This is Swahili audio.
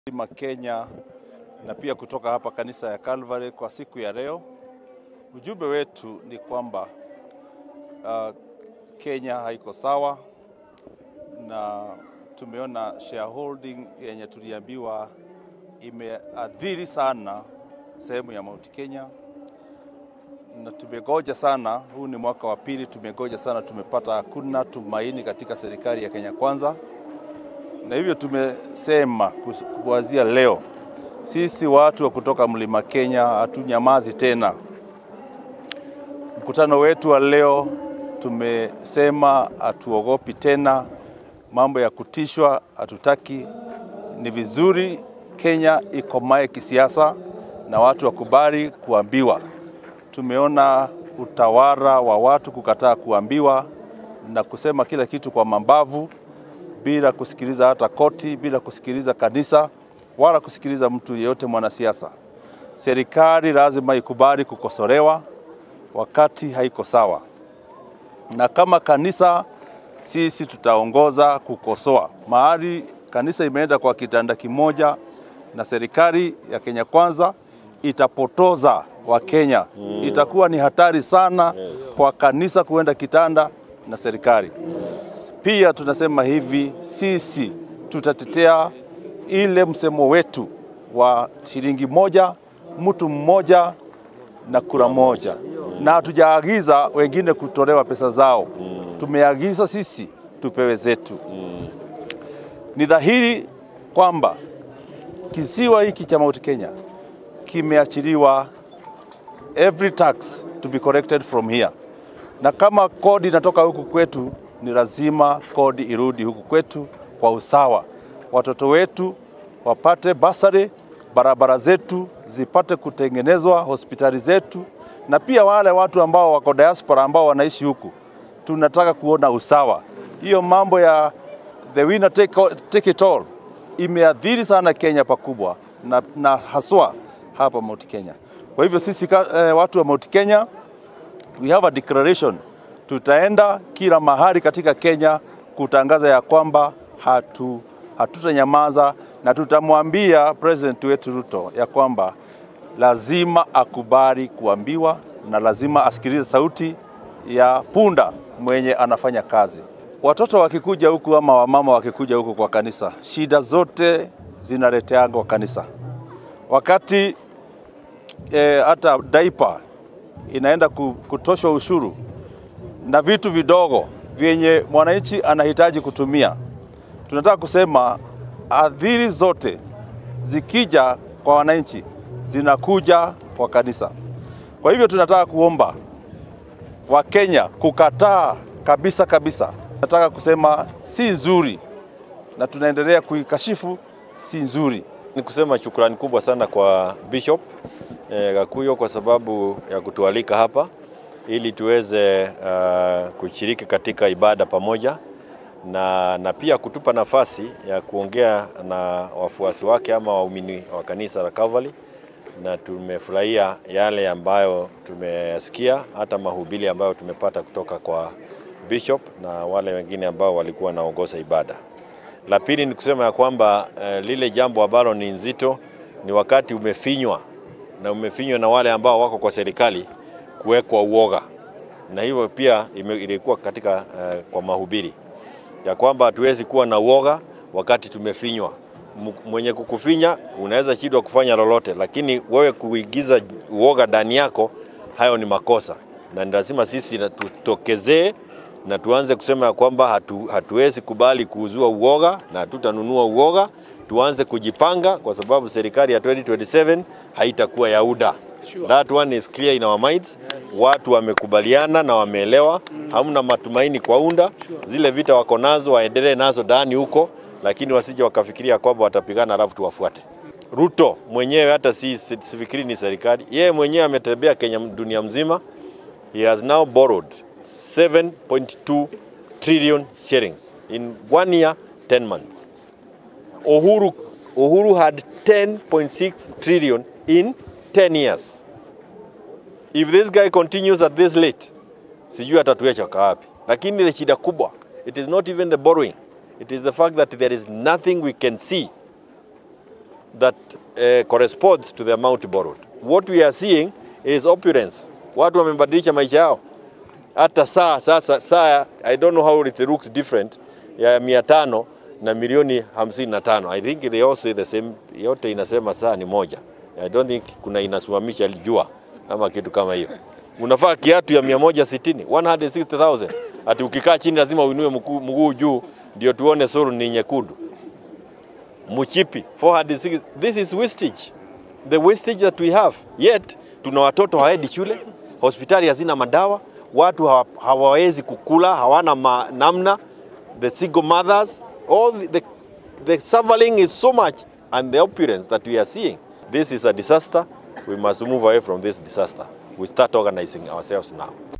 Mlima Kenya na pia kutoka hapa kanisa ya Calvary kwa siku ya leo. Ujumbe wetu ni kwamba uh, Kenya haiko sawa na tumeona shareholding yenye tuliambiwa imeathiri sana sehemu ya Mount Kenya, na tumegoja sana. Huu ni mwaka wa pili, tumegoja sana, tumepata hakuna tumaini katika serikali ya Kenya Kwanza, na hivyo tumesema kuanzia leo sisi watu wa kutoka Mlima Kenya hatunyamazi tena. Mkutano wetu wa leo tumesema hatuogopi tena mambo ya kutishwa, hatutaki. Ni vizuri Kenya ikomae kisiasa na watu wakubali kuambiwa. Tumeona utawala wa watu kukataa kuambiwa na kusema kila kitu kwa mambavu bila kusikiliza hata koti, bila kusikiliza kanisa wala kusikiliza mtu yeyote mwanasiasa. Serikali lazima ikubali kukosolewa wakati haiko sawa, na kama kanisa sisi tutaongoza kukosoa. Mahali kanisa imeenda kwa kitanda kimoja na serikali ya Kenya Kwanza itapotoza Wakenya mm. Itakuwa ni hatari sana yes. kwa kanisa kuenda kitanda na serikali. Pia tunasema hivi, sisi tutatetea ile msemo wetu wa shilingi moja mtu mmoja na kura moja, na hatujaagiza wengine kutolewa pesa zao mm. Tumeagiza sisi tupewe zetu mm. Ni dhahiri kwamba kisiwa hiki cha Mount Kenya kimeachiliwa every tax to be collected from here, na kama kodi inatoka huku kwetu, ni lazima kodi irudi huku kwetu kwa usawa, watoto wetu wapate basari, barabara zetu zipate kutengenezwa, hospitali zetu, na pia wale watu ambao wako diaspora ambao wanaishi huku, tunataka kuona usawa. Hiyo mambo ya the winner take, take it all imeathiri sana Kenya pakubwa na, na haswa hapa Mount Kenya. Kwa hivyo sisi eh, watu wa Mount Kenya we have a declaration, tutaenda kila mahali katika Kenya kutangaza ya kwamba hatu hatutanyamaza na tutamwambia president wetu Ruto ya kwamba lazima akubali kuambiwa na lazima asikilize sauti ya punda mwenye anafanya kazi. Watoto wakikuja huku ama wamama wakikuja huku kwa kanisa, shida zote zinaleteanga kwa kanisa. Wakati eh, hata daipa inaenda kutoshwa ushuru na vitu vidogo vyenye mwananchi anahitaji kutumia, tunataka kusema adhiri zote zikija kwa wananchi zinakuja kwa kanisa. Kwa hivyo tunataka kuomba Wakenya kukataa kabisa kabisa. Nataka kusema si nzuri, na tunaendelea kuikashifu, si nzuri. Ni kusema shukrani kubwa sana kwa Bishop eh, Gakuyo kwa sababu ya kutualika hapa ili tuweze uh, kushiriki katika ibada pamoja na, na pia kutupa nafasi ya kuongea na wafuasi wake ama waumini wa kanisa la Calvary, na tumefurahia yale ambayo tumesikia, hata mahubiri ambayo tumepata kutoka kwa bishop na wale wengine ambao walikuwa wanaongoza ibada. La pili ni kusema ya kwamba eh, lile jambo ambalo ni nzito ni wakati umefinywa na umefinywa na wale ambao wako kwa serikali kuwekwa uoga, na hivyo pia ilikuwa katika uh, kwa mahubiri ya kwamba hatuwezi kuwa na uoga wakati tumefinywa. Mwenye kukufinya unaweza shindwa kufanya lolote, lakini wewe kuigiza uoga ndani yako, hayo ni makosa, na ni lazima sisi tutokezee na tuanze kusema ya kwamba hatu, hatuwezi kubali kuuzua uoga na hatutanunua uoga. Tuanze kujipanga kwa sababu serikali ya 2027 haitakuwa ya UDA. Sure. That one is clear in our minds. Yes. Watu wamekubaliana na wameelewa, mm. hamna matumaini kwa UNDA. Sure. Zile vita wako nazo waendelee nazo ndani huko, lakini wasije wakafikiria kwamba watapigana alafu tuwafuate. Ruto mwenyewe hata si sifikiri ni serikali, yeye mwenyewe ametembea Kenya dunia mzima. He has now borrowed 7.2 trillion shillings in one year 10 months. Uhuru, Uhuru had 10.6 trillion in 10 years. If this guy continues at this rate, sijui atatuacha wapi. Lakini ile shida kubwa, it is not even the borrowing. It is the fact that there is nothing we can see that uh, corresponds to the amount borrowed. What we are seeing is opulence. Watu wamebadilisha maisha yao. Hata saa sasa, saa I don't know how it looks different ya mia tano na milioni hamsini na tano. I think they all say the same, yote inasema saa ni moja. I don't think kuna inasimamisha jua ama kitu kama hiyo. Unafaa kiatu ya 160 160,000 ati ukikaa chini lazima uinue mguu mguu juu ndio tuone suru ni nyekundu. Mchipi 460 this is wastage the wastage that we have yet tuna watoto hawaendi shule hospitali hazina madawa watu hawa- hawawezi kukula hawana ma, namna the single mothers all the, the, the suffering is so much and the opulence that we are seeing this is a disaster we must move away from this disaster we start organizing ourselves now